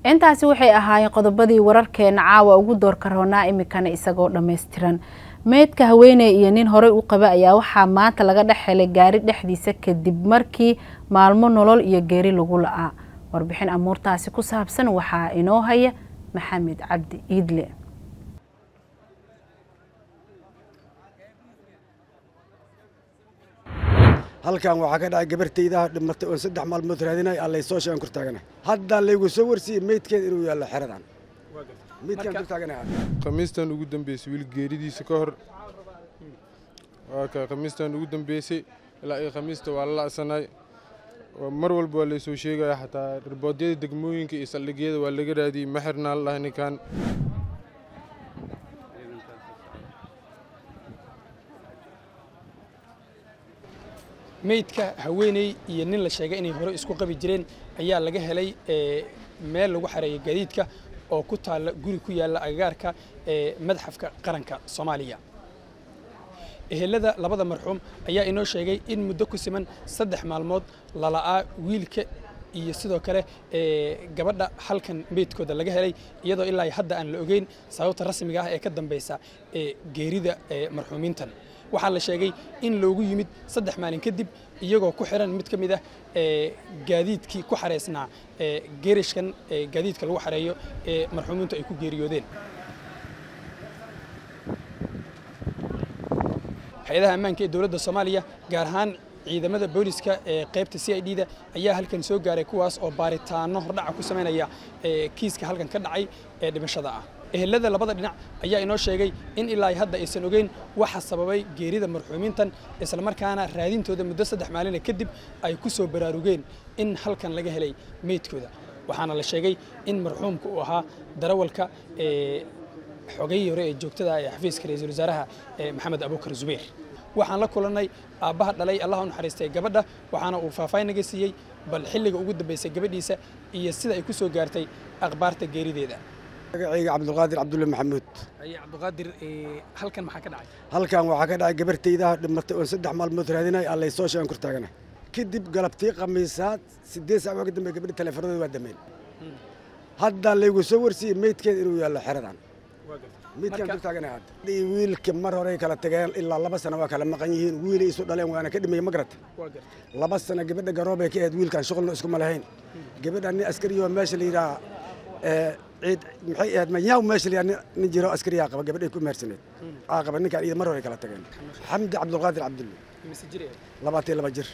intaasi waxay ahaayeen qodobadii wararkeena caawa ugu doorka roonaa iminkana isagoo dhammaystiran meydka haweeney iyo nin horey u qaba ayaa waxaa maanta laga dhex helay gaari dhexdiisa kadib markii maalmo nolol iyo geeri lagu la-aa warbixin amuurtaasi ku saabsan waxaa inoo haya maxamed cabdi iidle halkan waxaa ka dhacay gabartaydaha dhimatay oon saddex maalmood raadinay allay soo sheegan kor taagana haddaa laygu soo warsiiyey meydkeeda inuu yaallo xeradan meydkaan kor taaganaha khamiistan ugu dambeysay wiil geeridiisa ka hor waa ka khamiistan ugu dambeysay ilaa iyo khamiista waa la la'sanay mar walba waa laysoo sheegaya xataa riboodyada degmooyinka iyo saldhigyada waa laga raadiyey ma xirnaa la dhahay ninkan meydka haweeney iyo nin la sheegay inay hore isku qabi jireen ayaa laga helay meel lagu xareeyo gaadiidka oo ku taalla guri ku yaalla agagaarka ee madxafka qaranka soomaaliya ehelada labada marxuum ayaa inoo sheegay in muddo ku siman saddex maalmood lala'aa wiilka iyo sidoo kale gabadha halkan meydkooda laga helay iyadoo ilaa hadda aan la ogeyn sababta rasmiga ah ee ka dambeysa geerida marxuumiintan waxaa la sheegay in loogu yimid saddex maalin kadib iyagoo ku xiran mid ka mid ah gaadiidkii ku xareysnaa geerishkan gaadiidka lagu xareeyo ee marxuumiintu ay ku geeriyoodeen hay-adaha ammaanka ee dowladda soomaaliya gaar ahaan ciidamada booliska ee qaybta c i d da ayaa halkan soo gaaray kuwaas oo baaritaano hordhaca ku samaynaya kiiska halkan ka dhacay ee dhimashada ah ehelada labada dhinac ayaa inoo sheegay in ilaa hadda aysan ogeyn waxa sababay geerida marxuumiintan islamarkaana raadintooda muddo saddex maalina kadib ay ku soo baraarugeen in halkan laga helay meydkooda waxaana la sheegay in marxuumka uu ahaa darawalka xogayii hore ee joogtada ee xafiiska ra-iisul wasaaraha maxamed abuukar zubeer waxaan la kulannay aabbaha dhalay allah u naxariistay gabadha waxaana uu faahfaahin naga siiyey bal xilliga ugu dambeysay gabadhiisa iyo sida ay ku soo gaartay akhbaarta geerideeda magacayga cabdulqaadir cabdulle maxamuud cabdiqaadir halkan maxaa ka dhacay halkan waxaa ka dhacay gabartaydaha dhimatay oon saddex maalmood raadinay allay soo sheegan kor taagana kadib galabtii khamiisaad siddeed sac waaga dambe gabadhi teleefanadooda waa dameen haddaa laygu soo warsiiyey meydkeeda inuu yaallo xeradan meydkaan kor taagana hadda wiilka mar horey kala tageen ilaa laba sano waa kala maqan yihiin wiilay isu dhaleen waana ka dhimaya ma garata laba sano gabadha garoobay ka ahayd wiilkan shuqulna iskuma lahayn gabadha nin askariyo meesha la yidhaha ciid maxay ahayd manyaw meesha la nin jiro askariyaa qaba gabadhay ku mehersaneed aa qaba ninkaan iyada mar hore kala tageen xamdi cabdulqaadir cabdulle labaatan laba jir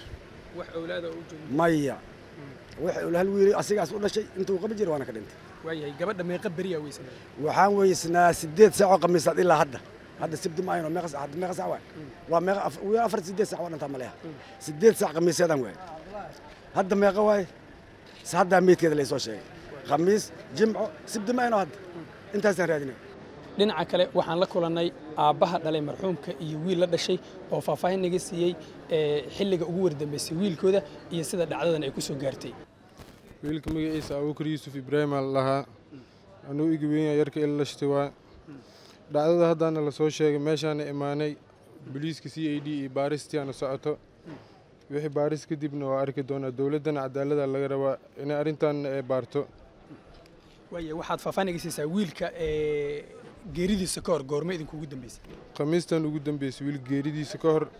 maya wax hal wiil asigaas u dhashay intuu qaba jir waana ka dhintay waayahay gabadha meeqa beriyaa weysan waxaan weysnaa sideed saacoo khamiisaad ilaa hadda hadda sibdi ma ayno meeqa sac meeqa sac waay waa meeqa afar sideed sac waa dhantaa maleha sideed sac khamiiseedaan waay hadda meeqa waay haddaa meydkeeda laysoo sheegay khamiis jimco sibdi ma ayno hadda intaasaan raadinay dhinaca kale waxaan la kulannay aabbaha dhalay marxuumka iyo wiil la dhashay oo faahfaahin naga siiyey xilliga ugu wardambeysay wiilkooda iyo sida dhacdadan ay ku soo gaartay wiilka magaciisa abuukar yuusuf ibraahim aa la lahaa anuu igi weynya yarka ila lashtay waa dhacdada haddaana la soo sheegay meeshaana imaanay boliiska c i d iyo baaristiaana socoto wixii baaris kadibna waa arki doonaa dowladdana cadaalada laga rabaa inay arrintaanna ay baarto waaya waxaad faahfaahin naga siisaa wiilka geeridiisa ka hor goorma idinku ugu dambeysay khamiistan ugu dambeysay wiil geeridiisa ka hor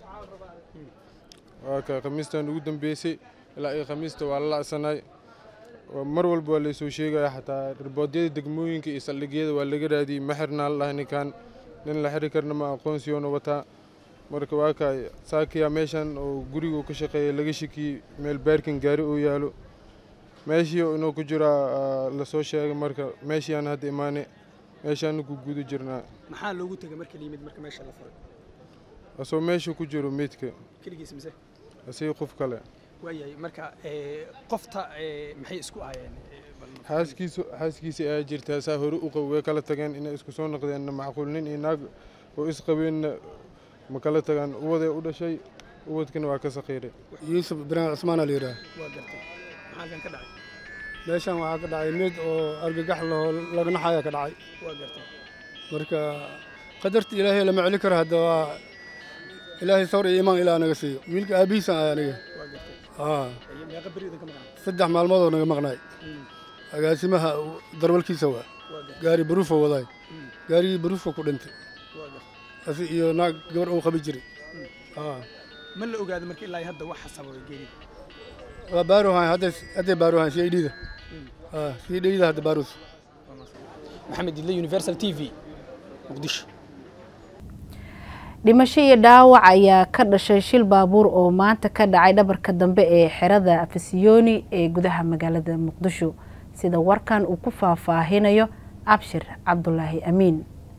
waa ka khamiistan ugu dambeysay ilaa iyo khamiista waa la la'sanay mar walba waa laysoo sheegaya xataa riboodyada degmooyinka iyo saldhigyada waa laga raadiyey ma xirnaa la dhahay ninkan nin la xiri karna ma aqoonsiyoona wataa marka waa kaay saakiyaa meeshan oo guriga ka shaqeeya laga shakiyey meel baarkin gaari oo yaalo meeshii inuu ku jiraa lasoo sheegay marka meeshiiaan hadda imaane meeshaana ku guda jirnaa maxaa loogu tegay marka la yimid marka meesha la furay asoo meesha ku jiro meydka keligiis mise asii qof kale waayahay marka qofta maxay isku ahayeen xaaskiisu xaaskiisa ayaa jirtaa saa hore u qabo way kala tageen inay isku soo noqdeenna macquul nin iyo naag oo isqabeenna ma kala tagaan uwaday u dhashay uwadkana waa ka saqiiray yuusuf ibraahim cismaana la yidhaah waa gartay maxaa kan ka dhacay meeshan waxaa ka dhacay mid oo argagax lahoo lagnaxaya ka dhacay waa gartay marka qadarta ilaahay lama celi karo hadda waa ilaahay sawr iyo imaan ilaa naga siiyo wiilka aabihiisan ah aniga waa gartay aa meeqa beridan ka maqan saddex maalmoodoo naga maqnaay agaasimaha darwalkiisa waa gaari baruufa wadaay gaarigii baruufka ku dhintay asi iyo naag gabar uu qabi jiray ma la ogaada marka ilaa hadda waxa sababay geerida waa baaruhan hadday hadday baaruhan c i d da c i d da hadda baaruus maxamed idle universal t v muqdisho dhimasho iyo dhaawac ayaa ka dhashay shil baabuur oo maanta ka dhacay dhabarka dambe ee xerada afisiyoni ee gudaha magaalada muqdisho sida warkan uu ku faahfaahinayo abshir cabdulaahi amiin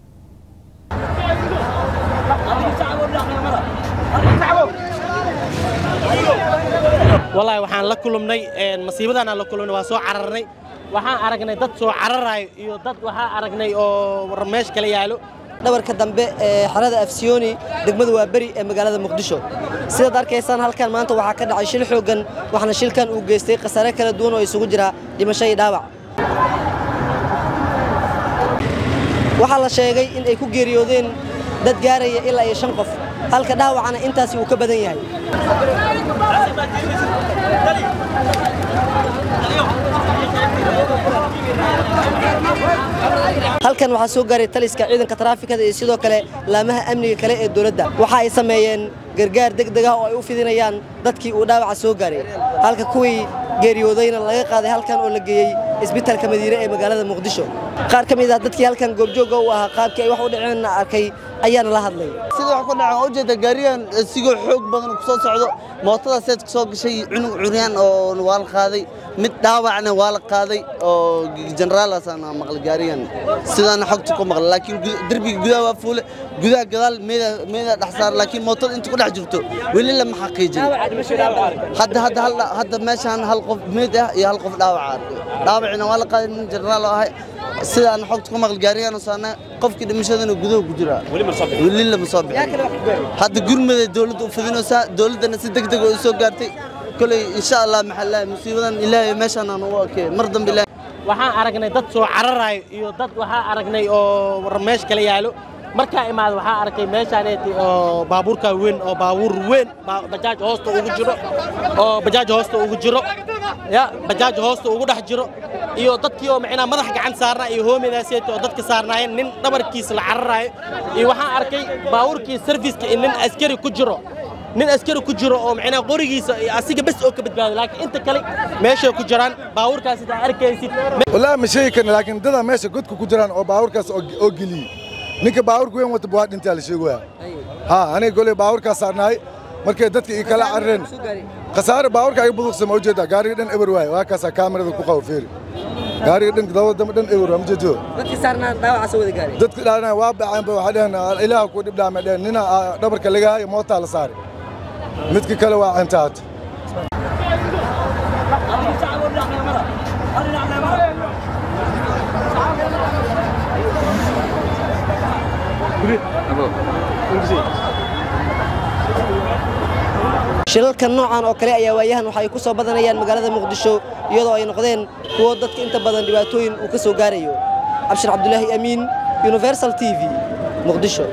wallaahi waxaan la kulumnay masiibadaan aan la kulumnay waa soo cararnay waxaan aragnay dad soo cararayo iyo dad waxaan aragnay oo meesh kala yaalo dhabarka dambe ee xerada afsiyoni degmada waa beri ee magaalada muqdisho sidaad arkaysaan halkan maanta waxaa ka dhacay shil xooggan waxaana shilkan uu geystay khasaare kala duwan oo isugu jira dhimasho iyo dhaawac waxaa la sheegay in ay ku geeriyoodeen dad gaaraya ilaa iyo shan qof halka dhaawacana intaasi uu ka badan yahay halkan waxaa soo gaaray taliska ciidanka taraafikada iyo sidoo kale laamaha amniga kale ee dowladda waxa ay sameeyeen gargaar degdeg ah oo ay u fidinayaan dadkii uu dhaawaca soo gaaray halka kuwii geeriyoodayna laga qaaday halkan oo la geeyey isbitaalka madiine ee magaalada muqdisho qaar ka mid ah dadkii halkan goobjoogga u ahaa qaabkii ay wax u dhaceenna arkay ayaana la hadlay sida wax ku dhacan oo ujeeda gaarigan sigoo xoog badan ku soo socdo mootada seed ku soo gashay cunug curyaan oo waa la qaaday mid dhaawacna waa la qaaday oo jeneraalaasana maqlay gaarigan sidaana xogta ku maqlay laakiin derbiga gudaha waa fuule gudaha gadaal meeda meeda dhex saar laakiin mootada inta ku dhex jirto weli lama xaqiijin hadda hadda hal hadda meeshaan hal qof meed ah iyo hal qof dhaawaca arkay dhaawacina waa la qaaday nin jeneraal oo ahay sidaan xogta ku maqlay gaarigan saana qofkii dhimashadana gudaha ku jira weli lama soo bixin hadda gurmada dowladda u fidinaysaa dowladdana si degdeg oo u soo gaartay koley insha allah maxaa lahay musiibadan ilaahay meeshaan aan ugu arkay mar dambe ilaahay waxaan aragnay dad soo cararayo iyo dad waxaan aragnay oo meesh kala yaalo markaa imaada waxaa arkay meeshaaneeti oo baabuurka weyn oo baabuur weyn bajaaj hoosta ugu jiro oo bajaaj hoosta ugu jiro ya bajaaj hoosta ugu dhex jiro iyo dadkii oo macnaa madax gacan saarnaa iyo hoomidaaseeti oo dadka saarnaayeen nin dhabarkiisa la cararaayo iyo waxaan arkay baabuurkii sarfiska in nin askari ku jiro nin askari ku jiro oo macnaa qorigiisa asiga bes oo ka badbaado laakiin inta kale meeshay ku jiraan baabuurkaas sidaa arkaysid wallaahi ma sheegi karna laakiin dadaa meesha godka ku jiraan oo baabuurkaas oo geliyey ninka baabuurka weyn wata waa dhintaa la sheegaya ha aniga goley baabuurkaas saarnaay markay dadka ii kala carareen khasaare baabuurka ay buduqsama ujeedaa gaariga dhan eber waaye waa kaasaa kaamirada ku qabo feeri gaariga dhan dabada dambe dhan eber waa ma jeedo dadkii saarnaa dhaawaca soo wada gaaray dadka dhaana waa baceen ba waxay dhaheen ilaaha ku dhib dhaama dhaheen nina dhabarka laga hayo mootaa la saaray midka kale waa cintaata shilalkan noocan oo kale ayaa waayahan waxa ay ku soo badanayaan magaalada muqdisho iyadoo ay noqdeen kuwo dadka inta badan dhibaatooyin uu ka soo gaarayo cabshir cabdulaahi amiin universal t v muqdisho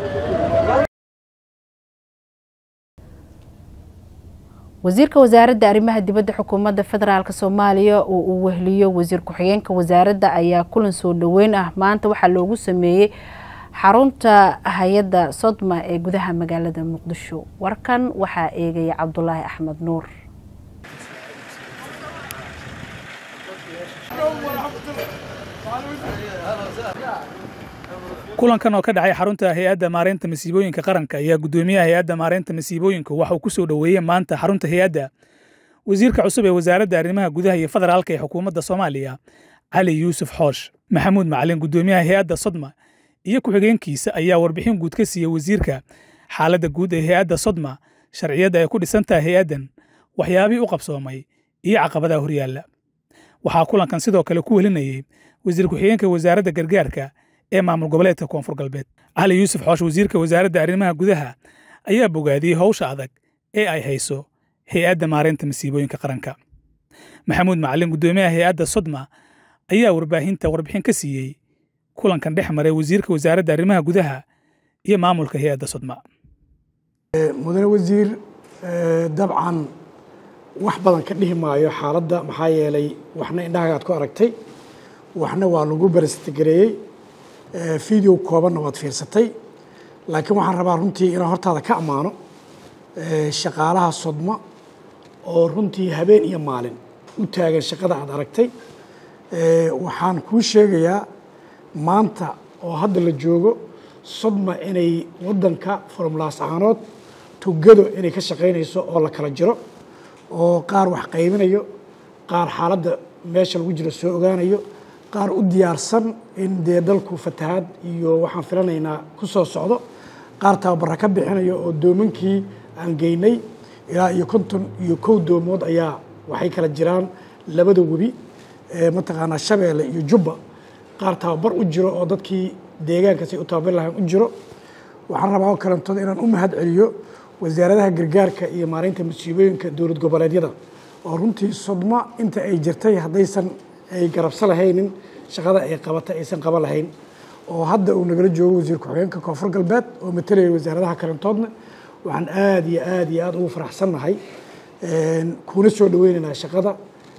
wasiirka wasaaradda arrimaha dibadda xukuumadda federaalk soomaaliya oo uu wehliyo wasiir ku-xigeenka wasaaradda ayaa kulan soo dhoweyn ah maanta waxaa loogu sameeyey xarunta hay-adda sodma ee gudaha magaalada muqdisho warkan waxaa eegaya cabdulaahi axmed nuur kulankan oo ka dhacay xarunta hay-adda maareynta masiibooyinka qaranka ayaa guddoomiyaha hay-adda maareynta masiibooyinka waxa uu ku soo dhoweeyey maanta xarunta hay-adda wasiirka cusub ee wasaaradda arrimaha gudaha iyo federaalka ee xukuumadda soomaaliya cali yuusuf xoosh maxamuud macalin guddoomiyaha hay-adda sodma iyo ku-xigeenkiisa ayaa warbixin guud ka siiyey wasiirka xaaladda guud ee hay-adda sodma sharciyadda ay ku dhisan tahay hay-addan waxyaabihii u qabsoomay iyo caqabadaha horyaalla waxaa kulankan sidoo kale ku welinayey wasiir ku-xigeenka wasaaradda gargaarka ee maamul goboleedka koonfur galbeed cali yuusuf xoosh wasiirka wasaaradda arrimaha gudaha ayaa bogaadiyey howsha adag ee ay hayso hay-adda maareynta masiibooyinka qaranka maxamuud macalin guddoomiyaha hay-adda sodma ayaa warbaahinta warbixin ka siiyey kulankan dhex maray wasiirka wasaaradda arrimaha gudaha iyo maamulka hay-adda sodma mudane wasiir dabcan wax badan ka dhihi maayo xaaladda maxaa yeelay waxna indhahagaad ku aragtay waxna waa lagu barastagareeyey video koobanna waad fiirsatay laakiin waxaan rabaa runtii inaan hortaada ka ammaano shaqaalaha sodma oo runtii habeen iyo maalin u taagan shaqada aad aragtay waxaan kuu sheegayaa maanta oo hadda la joogo sodma inay waddanka formulaas ahaanood tugado inay ka shaqaynayso oo la kala jiro oo qaar wax qaybinayo qaar xaaladda meesha lagu jiro soo ogaanayo qaar u diyaarsan in dee dalku fatahaad iyo waxaan filanaynaa ku soo socdo qaar tababara ka bixinayo oo doomankii aan geynay ilaa iyo konton iyo kow doomood ayaa waxay kala jiraan labada webi mataqaanaa shabeelle iyo jubba qaar tababar u jiro oo dadkii deegaankaasay u tababar lahayn u jiro waxaan rabaa oo kalantood inaan u mahad celiyo wasaaradaha gargaarka iyo maareynta masiibooyinka dowlad goboleedyada oo runtii sodma inta ay jirtay haddaysan ay garabso lahaynin shaqada ay qabatay aysan qaba lahayn oo hadda uu nagala joogo wasiir ku-xigeenka koonfur galbeed oo matalaya wasaaradaha kalantoodna waxaan aada iyo aada iyo aada ugu faraxsannahay kuna soo dhaweynaynaa shaqada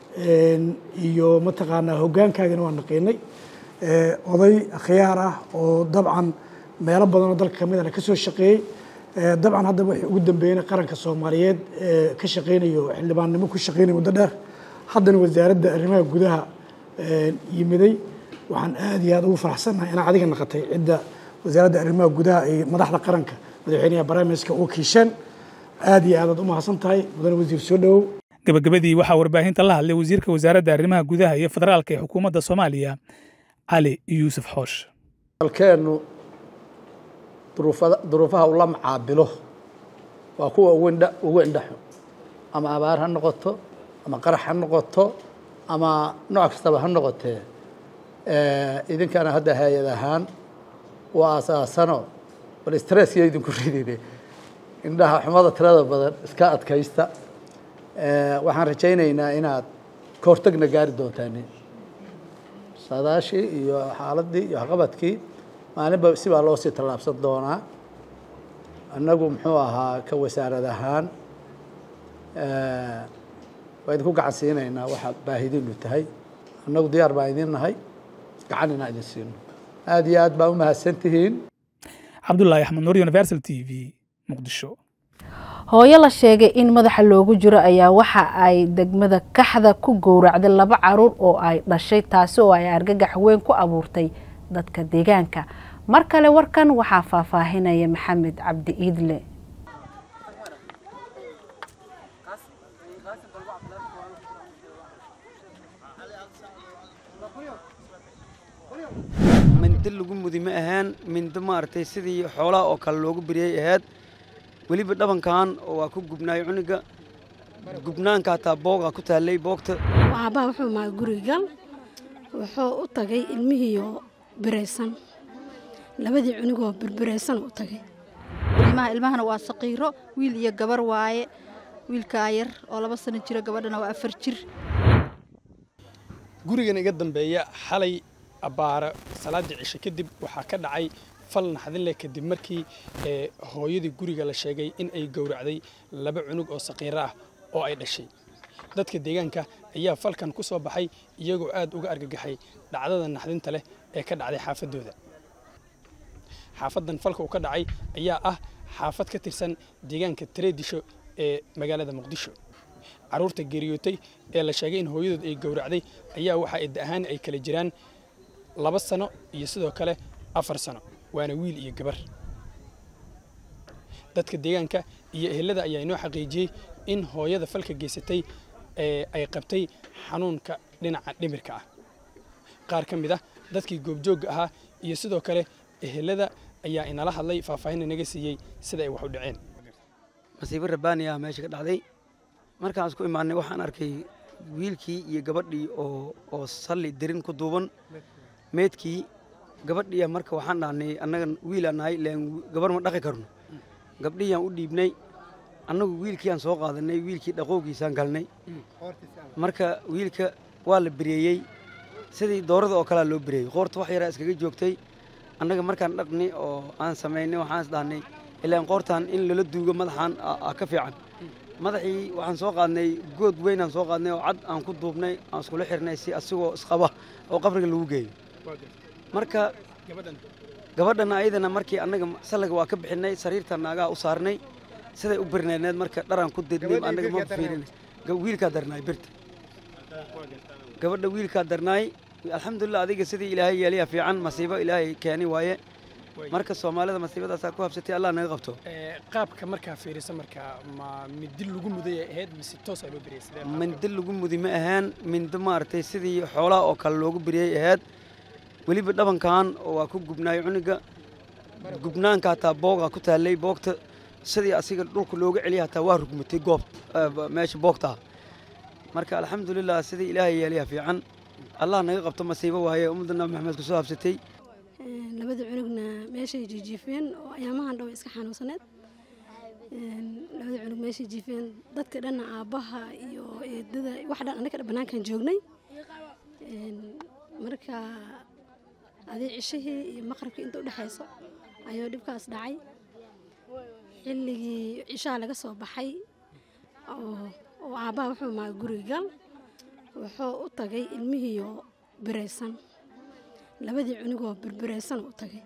iyo mataqaanaa hoggaankaagana waan naqiinay oday akhyaar ah oo dabcan meelo badan oo dalka kamidana ka soo shaqeeyey dabcan hadda waxay ugu dambeeyeen qaranka soomaaliyeed ka shaqeynayo xildhibaannimo ku shaqeynaya muddo dheer haddana wasaaradda arrimaha gudaha yimiday waxaan aada iyo aada ugu faraxsannahay inaa adiga naqatay cidda wasaaradda arrimaha gudaha ay madaxda qaranka madaxweynaha barnaamijka u kiisheen aada iyo aadaad u mahadsan tahay mudane wasiir soo dhowow gabagabadii waxaa warbaahinta la hadlay wasiirka wasaaradda arrimaha gudaha iyo federaalka ee xukuumadda soomaaliya cali yuusuf xoosh dalkeennu duruufaha ula macaabilo waa kuwa ugu indhaxo ama abaar ha noqoto ama qarax ha noqoto ama nooc kastaba ha noqotee idinkana hadda hay-ad ahaan waa asaasano bal stresskiyo idinku ridine indhaha xumada tirada badan iska adkaysta waxaan rajaynaynaa inaad ka hortagna gaari doontaan saadaashii iyo xaaladii iyo waxqabadkii maalinba sibaa loo sii tallaabsan doonaa annagu muxuu ahaa ka wasaarad ahaan waa idinku gacan siinaynaa waxaad baahidiinu tahay annagu diyaar baan idin nahay gacan inaan idin siino aada iyo aad baa u mahadsan tihiin cabdulaahi axmed nuur universal t v muqdisho hooyo la sheegay in madaxa loogu jiro ayaa waxa ay degmada kaxda ku gowracday laba caruur oo ay dhashay taasi oo ay argagax weyn ku abuurtay dadka deegaanka mar kale warkan waxaa faahfaahinaya maxamed cabdi iidle mindi lagu mudi ma ahaan mindi maaragtay sidii xoolaha oo kale loogu beriyey ahayd weliba dhabankan waa ku gubnaay cuniga gubnaanka hataa boogaa ku taallay boogta aabbaha wuxuu mahay gurigal wuxuu u tagay ilmihiioo biraysan labadii cunigoo birbiraysan u tagay ilmahana waa saqiiro wiil iyo gabar waaye wiilkaa yar oo laba sano jiro gabadhana waa afar jir gurigan iga dambeeya xalay abbaara salaaddii cishe kadib waxaa ka dhacay fal naxdin leh kadib markii hooyadii guriga la sheegay in ay gowracday laba cunug oo saqiiro ah oo ay dhashay dadka deegaanka ayaa falkan ku soo baxay iyagoo aad uga argagaxay dhacdada naxdinta leh ee ka dhacday xaafaddooda xaafaddan falka uu ka dhacay ayaa ah xaafad ka tirsan deegaanka tareedisho ee magaalada muqdisho carruurta geeriyootay ee la sheegay in hooyadood ay gowracday ayaa waxa idda ahaan ay kala jiraan laba sano iyo sidoo kale afar sano waana wiil iyo gabar dadka deegaanka iyo ehelada ayaa inoo xaqiijiyey in hooyada falka geysatay ay qabtay xanuunka dhinaca dhimirka ah qaar ka mid ah dadkii goobjoogga ahaa iyo sidoo kale ehelada ayaa inala hadlay faahfaahin inaga siiyey sida ay wax u dhaceen masiibo rabbaani ah meesha ka dhacday markaan isku imaanay waxaan arkay wiilkii iyo gabadhii oo oo salli darin ku duuban meedkii gabadhiiya marka waxaan dhahnay annaga wiilaan nahay leen gabar ma dhaqi karno gabdhihiyaan u dhiibnay annagu wiilkiiaan soo qaadanay wiilkii dhaqoogiisaan galnay marka wiilka waa la bereeyey sidii doorada oo kalea loo bereeyey qoorta wax yaraa iskaga joogtay annaga markaan dhaqni oo aan samaynay waxaan is dhahnay ilaan qoortaan in lala duugo madaxaan ka fiican madaxii waxaan soo qaadnay good weyn aan soo qaadnay oo cad aan ku duubnay aan iskula xirnay si asigoo isqaba oo qabriga lagu geeyo marka gabadhana ayadana markii annaga sallaga waa ka bixinay sariirta naagaha u saarnay siday u birneedneed marka dharaan ku didnay annaga ma fiirinay wiilkaa darnaay birta gabadha wiilkaa darnaay alxamdulilah adiga sidii ilaahay yeeliya fiican masiibo ilaahay keeni waaye marka soomaalida masiibadaasaa ku habsatay allah naga qabto qaabka markaa fiirisa markaa ma midi lagu muday ahayd mise toos aa loo beriyay sidee mindi lagu mudi ma ahaan mindi maaragtay sidii xoolaha oo kale loogu beriyey ahayd weliba dhabankan waa ku gubnaay cuniga gubnaanka hataa boogaa ku taallay boogta sidii asiga dhulka looga celiya hataa waa rugmatay goob meesha boogtaa marka alxamdulilah sidii ilaahay yeeliya fiican allah naga qabto masiibo waaye ummadda nabi maxamed kusoo habsatay labada cunugna meeshay jiijiifeen oo ayaamahan dhow iska xanuunsaneed labada cunug meeshay jiifeen dadka dhanna aabbaha iyo eedada wax dhan annaga dhan bannaankan joognay marka adii cishihii iyo maqribkii inta u dhexayso ayuu dhibkaas dhacay xilligii cishaha laga soo baxay oo aabbaha wuxuu maa guriga gal wuxuu u tagay ilmihiiyo biraysan labadii cunugoo birberaysan u tagay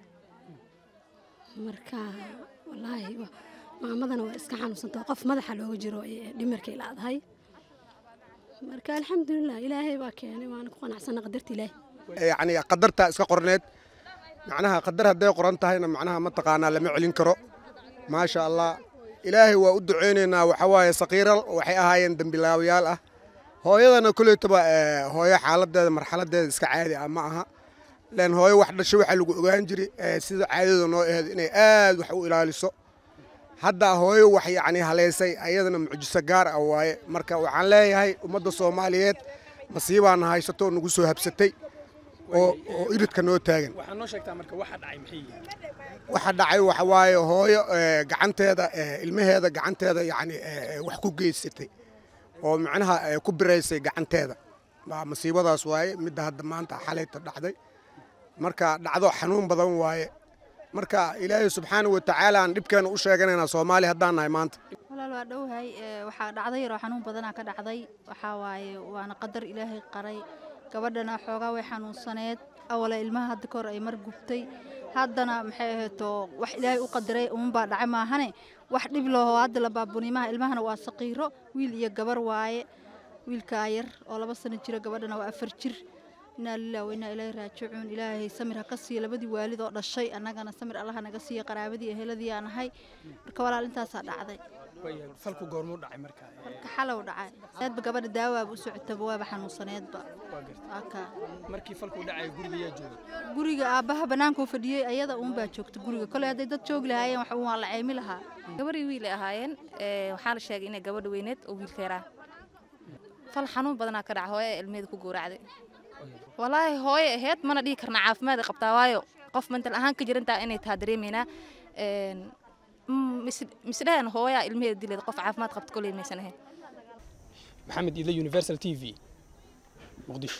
marka wallaahi maamadana waa iska xanuunsantao qof madaxa looga jiro dhimirkay laadahay marka alxamdulilah ilaahay baa keenay waana ku qanacsana qadarta ilaahay yacni qadartaa iska qorneed macnaha qadar hadday qoran tahayna macnaha mataqaanaa lama celin karo maasha allah ilaahay waa u duceynaynaa waxaa waaye sakiiral waxay ahaayeen dembilaabayaal ah hooyadana koleytaba hooyo xaaladeeda marxaladeeda iska caadi ah ma aha len hooyo wax dhasho waxaa lagu ogaan jiray sida caadada noo aheed inay aad wax u ilaaliso hadda hooyo wax yacni haleysay ayadana mucjiso gaar ah waaye marka waxaan leeyahay ummadda soomaaliyeed masiibaana haysato nagu soo habsatay oo oo iridka noo taagan waxaa noo sheegtaa marka waxa dhacay maxay yihiin waxa dhacay waxa waaye hooyo gacanteeda ilmaheeda gacanteeda yacni wax ku geysatay oo macnaha ku biraysay gacanteeda masiibadaas waaye midda hadda maanta xalayta dhacday marka dhacdo xanuun badan waaye marka ilaahay subxaana wa tacaala aan dhibkeena u sheeganaynaa soomaali haddaan nahay maanta walaal waa dhowhay waxaa dhacday yaroo xanuun badanaa ka dhacday waxaa waaye waana qadar ilaahay qaray gabadhana xoogaa way xanuunsaneed awale ilmaha hadda kahor ay mar gubtay haddana maxay ahayto wax ilaahay u qadiray uunbaa dhacay maahane wax dhib laho hadda la baabunimaha ilmahana waa saqiiro wiil iyo gabar waaye wiilkaa yar oo laba sano jiro gabadhana waa afar jir inaa lilah wa inaa ilaahi raajicuun ilaahay samir ha ka siiya labadii waalid oo dhashay annagana samir allaha naga siiya qaraabadii eheladii aan ahay marka walaal intaasaa dhacday falku goormuu dhacay markaa marka xalow dhacay aadba gabadha daawaaba u socotaba waaba xanuunsaneedba markii falku dhacay guriga yaa joogay guriga aabbaha bannaankuu fadhiyey ayada uunbaa joogta guriga koley hadday dad joogi lahaayeen wax waa la ceymi lahaa gabarii wiilay ahaayeen waxaa la sheegay inay gabadha weyneed oo wiilka yaraa fal xanuun badanaa ka dhaca hooye ilmeeda ku gowracday walaahi hooye aheyd mana dhihi karna caafimaad ay qabtaa waayo qof mental ahaan ka jirantaa inay taha dareemaynaa misdhahan hooyaa ilmaheeda dileed qof caafimaad qabta koley maysan ahayn maxamed iidle universal t v muqdisho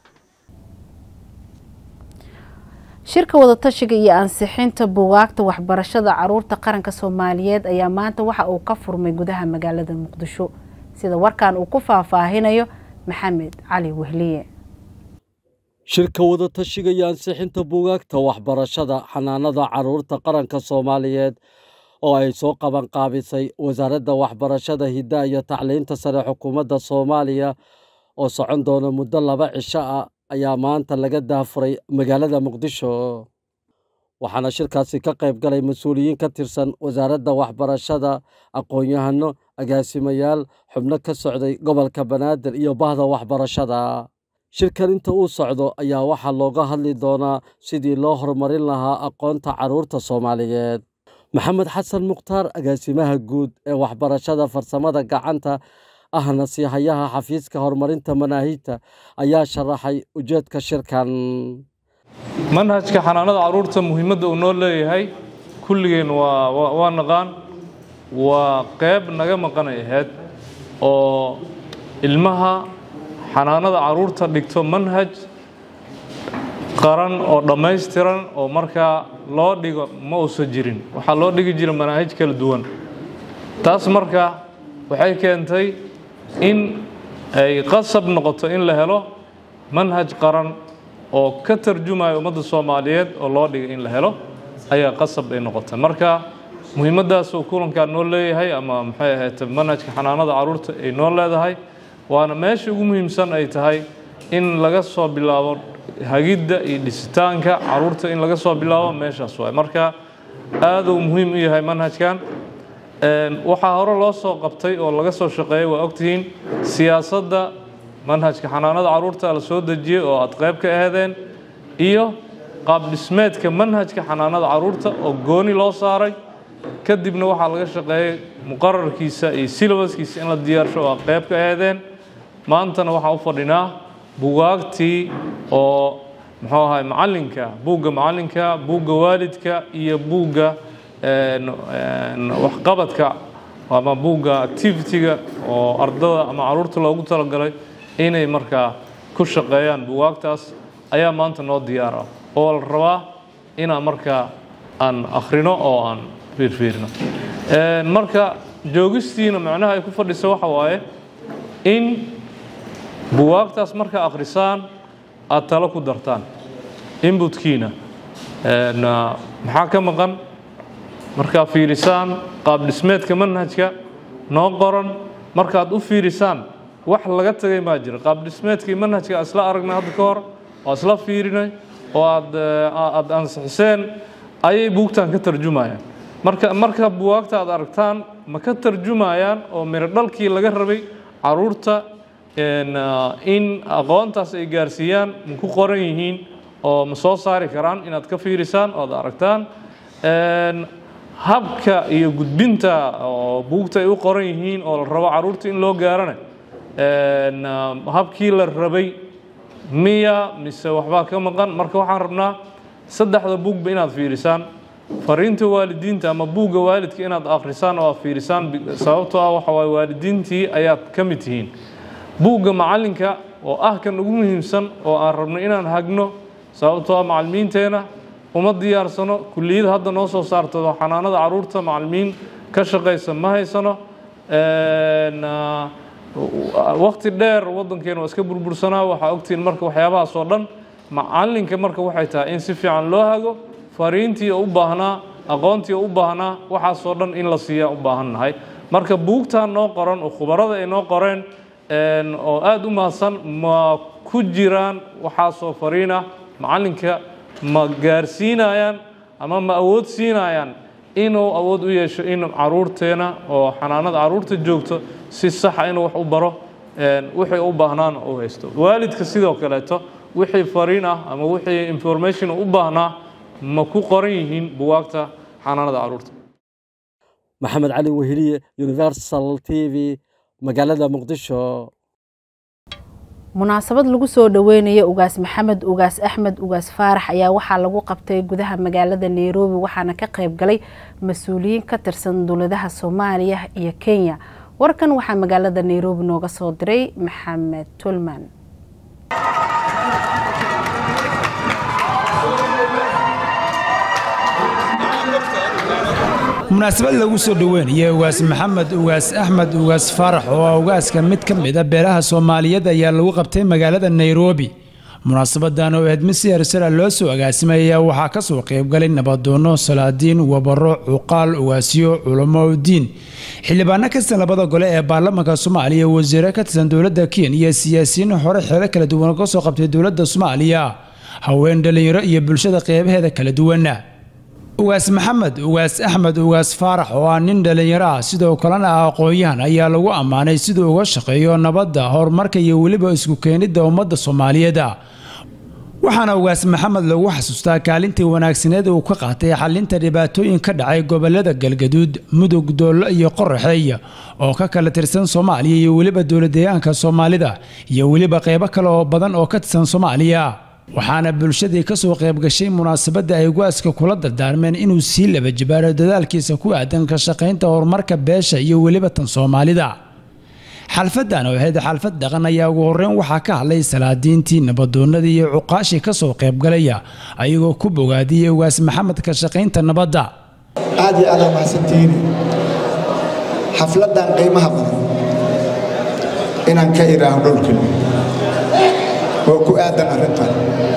shirka wadatashiga iyo ansixinta buugaagta waxbarashada caruurta qaranka soomaaliyeed ayaa maanta waxa uu ka furmay gudaha magaalada muqdisho sida warkan uu ku faahfaahinayo maxamed cali wehliye shirka wadatashiga iyo ansixinta buugaagta waxbarashada xanaanada caruurta qaranka soomaaliyeed oo ay soo qabanqaabisay wasaaradda waxbarashada hiddaha iyo tacliinta sare xukuumadda soomaaliya oo socon doona muddo laba cisho ah ayaa maanta laga daafuray magaalada muqdisho waxaana shirkaasi ka qayb galay mas-uuliyiin ka tirsan wasaaradda waxbarashada aqoon-yahano agaasimayaal xubno ka socday gobolka banaadir iyo bahda waxbarashada shirkan inta uu socdo ayaa waxaa looga hadli doonaa sidii loo horumarin lahaa aqoonta carruurta soomaaliyeed maxamed xasan mukhtaar agaasimaha guud ee waxbarashada farsamada gacanta ahna siihayaha xafiiska horumarinta manaahijta ayaa sharaxay ujeedka shirkan manhajka xanaanada carruurta muhiimadda uu noo leeyahay kulligeen waa waa naqaan waa qayb naga maqanay ahayd oo ilmaha xanaanada carruurta dhigto manhaj qaran oo dhammaystiran oo markaa loo dhigo ma uusan jirin waxaa loo dhigi jira manaahij kala duwan taas marka waxay keentay in ay qasab noqoto in la helo manhaj qaran oo ka tarjumaya ummadda soomaaliyeed oo loo dhigay in la helo ayaa qasab ay noqotay marka muhiimaddaasuu kulankaa noo leeyahay ama maxay ahayd manhajka xanaanada carruurta ay noo leedahay waana meesha ugu muhiimsan ay tahay in laga soo bilaabo hagidda iyo dhisitaanka carruurta in laga soo bilaabo meeshaas waay marka aad uu muhiim u yahay manhajkan waxaa hore loo soo qabtay oo laga soo shaqeeyay waa ogtihiin siyaasadda manhajka xanaanada carruurta la soo dejiyey oo aad qayb ka aheedeen iyo qaab dhismeedka manhajka xanaanada carruurta oo gooni loo saaray kadibna waxaa laga shaqeeyey muqararkiisa iyo silabaskiisa in la diyaarsho oo aad qayb ka aheedeen maantana waxaa u fadhinaa bugaagtii oo muxuu ahay macallinka buugga macallinka buugga waalidka iyo buugga waxqabadka ama buugga activity-ga oo ardada ama carruurta loogu talagalay inay markaa ku shaqeeyaan bugaagtaas ayaa maanta noo diyaar ah oo la rabaa inaan markaa aan akhrino oo aan fiirfiirino marka joogistiina macnaha ay ku fadhisa waxa waaye in buwaagtaas markaa akhrisaan aad talo ku dartaan inbutkiina maxaa ka maqan markaa fiirisaan qaab dhismeedka manhajka noo qoran markaad u fiirisaan wax laga tagay maa jira qaab dhismeedkii manhajka isla aragnay hadda ka hor oo isla fiirinay oo aad aad ansixiseen ayay buugtan ka tarjumayaan marka marka buwaagta aad aragtaan ma ka tarjumayaan oo miro dhalkii laga rabay caruurta in aqoontaas ay gaarsiiyaan ma ku qoran yihiin oo ma soo saari karaan inaad ka fiirisaan oo aad aragtaan habka iyo gudbinta oo buugta ay u qoran yihiin oo la rabo caruurta in loo gaarana habkii la rabay miya mise waxbaa ka maqan marka waxaan rabnaa saddexda buugba inaad fiirisaan fariinta waalidiinta ama buugga waalidka inaad akhrisaan oo aad fiirisaan sababtoo ah waxa waaye waalidiintii ayaad ka mid tihiin buugga macallinka oo ah kan ugu muhiimsan oo aan rabno inaan hagno sababtoo ah macallimiinteena uma diyaarsano kulliyada hadda noo soo saarto xanaanada carruurta macallimiin ka shaqaysa ma haysano wakti dheer waddankeena waa iska burbursanaa waxaa ogtihiin marka waxyaabahaas oo dhan macallinka marka waxay tahay in si fiican loo hago fariintii u baahnaa aqoontii u baahnaa waxaasoo dhan in la siiyaa u baahan nahay marka buugtan noo qoran oo khubarada ay noo qoreen oo aada u mahadsan ma ku jiraan waxaasoo fariin ah macallinka ma gaarsiinayaan ama ma awood siinayaan inuu awood u yeesho in caruurteena oo xanaanada caruurta joogto si saxa inuu wax u baro wixii u baahnaana u haysto waalidka sidoo kaleeto wixii fariin ah ama wixii information u baahnaa ma ku qoran yihiin buwaagta xanaanada caruurta maxamed cali weheliye universal t v magaalada muqdisho munaasabad lagu soo dhaweynayo ugaas maxamed ugaas axmed ugaas faarax ayaa waxaa lagu qabtay gudaha magaalada nairobi waxaana ka qayb galay mas-uuliyiin ka tirsan dowladaha soomaaliya iyo kenya warkan waxaa magaalada nairobi nooga soo diray maxamed tulman munaasabad lagu soo dhoweynaya ugaas maxamed ugaas axmed ugaas faarax oo ah ugaaska mid ka mid a beelaha soomaaliyeed ayaa lagu qabtay magaalada nairobi munaasabadan oo ahayd mid si hersara loo soo agaasimay ayaa waxaa ka soo qaybgalay nabadoono salaadiin wabaro cuqaal ugaasyo culamo diin xildhibaano kastan labada gole ee baarlamaanka soomaaliya wasiire ka tirsan dowladda kenya siyaasiyiin hore xeelo kala duwan ka soo qabtay dowladda soomaaliya haween dhalinyaro iyo bulshada qeybaheeda kala duwan ugaas maxamed ugaas axmed ugaas faarax oo ah nin dhallinyaro ah sidoo kalena ah aqoon-yahan ayaa lagu ammaanay siduu uga shaqeeyo nabadda horumarka iyo weliba isku keenidda ummadda soomaaliyeed waxaana ugaas maxamed lagu xasuustaa kaalintii wanaagsaneed uu ka qaatay xalinta dhibaatooyin ka dhacay gobolada galgaduud mudug doollo iyo qoraxeey oo ka kala tirsan soomaaliya iyo weliba dowladdeegaanka soomaalida iyo weliba qeybo kale oo badan oo ka tirsan soomaaliya waxaana bulshadii ka soo qayb gashay munaasabadda ay ugaaska kula dardaarmeen inuu sii laba jibaaro dadaalkiisa ku aadan ka shaqaynta horumarka beesha iyo weliba tan soomaalida xalfadan oo ahayd xalfad dhaqan ayaa ugu horreyn waxaa ka hadlay salaadiintii nabadoonnadii iyo cuqaashii ka soo qaybgalaya ayagoo ku bogaadiyey ugaas maxamed ka shaqaynta nabadda aad iyo aad aa mahadsantihiin xafladan qiimaha badan inaan ka idhaaho dhowrkeli oo ku aadan arrintan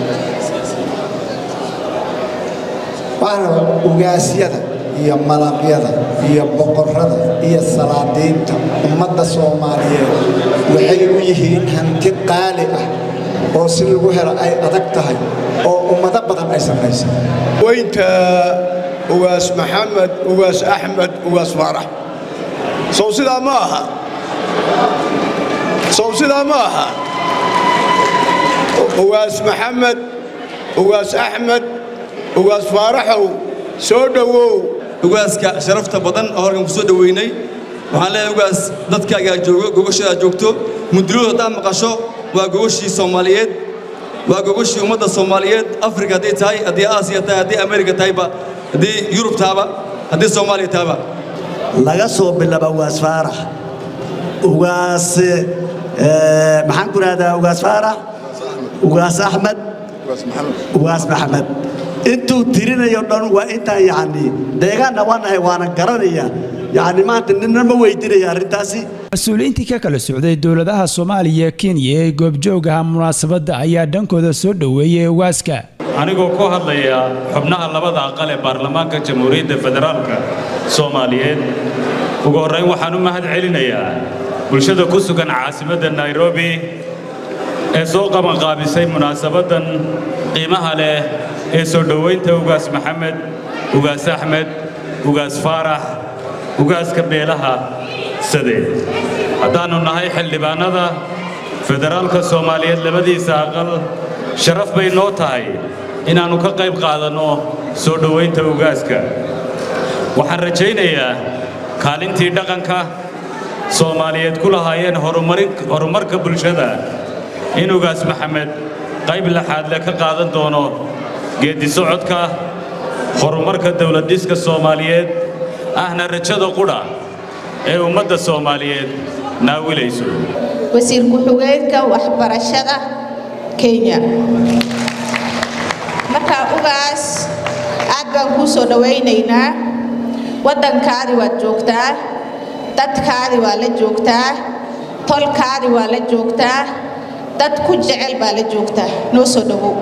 waxaan rabaa ugaasyada iyo malaqyada iyo boqorrada iyo salaadiinta ummadda soomaaliyeed waxay u yihiin hanti qaali ah oo si lagu helo ay adag tahay oo ummado badan ay samaysan weynta ugaas maxamed ugaas axmed ugaas faarax sow sidaa ma aha sow sidaa ma aha ugaas maxamed ugaas axmed ugaas faaraxow soo dhowow ugaaska sharafta badan oo halkan ku soo dhoweynay waxaan leeyahay ugaas dadkaagaa joogo gogoshadaa joogto muduladu haddaad maqasho waa gogoshii soomaaliyeed waa gogoshii ummadda soomaaliyeed afrika hadday tahay haddii aasiya tahay haddii amerika tahayba haddii yurub tahaba haddii soomaaliya tahaba laga soo bilaaba ugaas faarax ugaas maxaan ku rahdaa ugaas faarax ugaas axmed ugaas maxamed intuu tirinayo dhan waa intaan yacni deegaanna waa nahay waana garanaya yacni maanta ninna ma weydinaya arrintaasi mas-uuliyiintii ka kala socday dowladaha soomaaliya kenya ee goobjoogaha munaasabadda ayaa dhankooda soo dhoweeyey ugaaska anigoo ku hadlaya xubnaha labada aqal ee baarlamaanka jamhuuriyadda federaalka soomaaliyeed ugu horrayn waxaan u mahad celinayaa bulshada ku sugan caasimadda nairobi ee soo qabanqaabisay munaasabaddan qiimaha leh ee soo dhowaynta ugaas maxamed ugaas axmed ugaas faarax ugaaska beelaha sade haddaannu nahay xildhibaannada federaalka soomaaliyeed labadiisa aqal sharaf bay noo tahay inaannu ka qayb qaadanno soo dhowaynta ugaaska waxaan rajaynayaa kaalintii dhaqanka soomaaliyeed ku lahaayeen horumarka bulshada in ugaas maxamed qayb laxaadle ka qaadan doono geeddi socodka horumarka dawladdhiska soomaaliyeed ahna rajada qudha ee ummadda soomaaliyeed naawilayso wasiir ku-xigeenka waxbarashada kenya markaa ugaas aad baan kuu soo dhowaynaynaa waddankaadi waad joogtaa dadkaadi waa la joogtaa tolkaadi waa la joogtaa dad ku jecel baa la joogtaa noo soo dhowow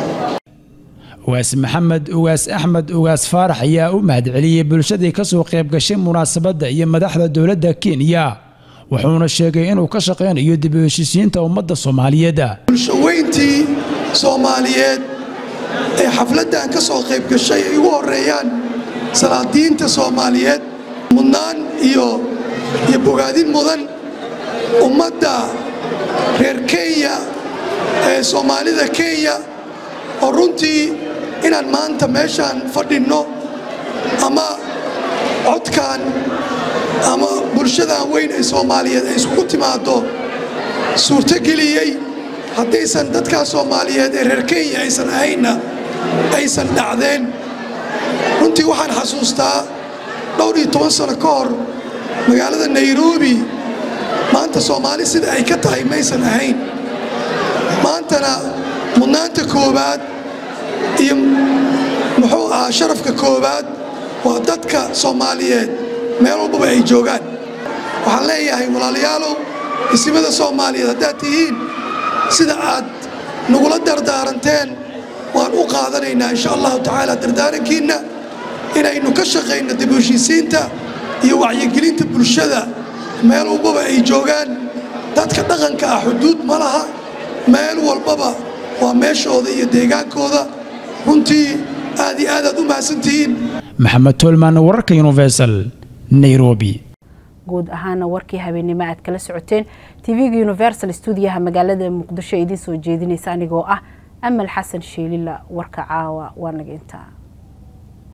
ugaas maxamed ugaas axmed ugaas faarax ayaa u mahadceliyey bulshadii ka soo qayb gashay munaasabadda iyo madaxda dowladda kenya wuxuuna sheegay inuu ka shaqaynayo dib u heshiisiinta ummadda soomaaliyeed bulshaweyntii soomaaliyeed ee xafladdan ka soo qayb gashay ay ugu horreeyaan salaadiinta soomaaliyeed mudnaan iyo iyo bogaadin mudan ummadda reer kenya ee soomaalida kenya oo runtii inaan maanta meeshaan fadhinno ama codkan ama bulshadan weyn ee soomaaliyeed ay iskugu timaaddo suurtogeliyey haddaysan dadkaa soomaaliyeed ee reer kenya aysan ahaynna aysan dhacdeen runtii waxaan xasuustaa dhowr iyo toban sano ka hor magaalada nairobi maanta soomaali sida ay ka tahay maysan ahayn maantana mudnaanta koowaad iyo muxuu ahaa sharafka koowaad waa dadka soomaaliyeed meel walbaba ay joogaan waxaan leeyahay walaalayaalow isimada soomaaliyeed haddaad tihiin sida aad nagula dardaaranteen waan u qaadanaynaa insha allahu tacaala dardaarankiinna inaynu ka shaqayno dib u heshiisiinta iyo wacyigelinta bulshada meel walbaba ay joogaan dadka dhaqanka ah xuduud ma laha meel walbaba waa meeshooda iyo deegaankooda runtii aad iyo aad aad u mahadsantihiin maxamed toolman wararka universal nairobi guud ahaana warkii habeennimo aad kala socoteen tv-ga universal stuudiyaha magaalada muqdisho idiin soo jeedinaysa anigoo ah amal xasan sheelila warka caawa waa naga intaa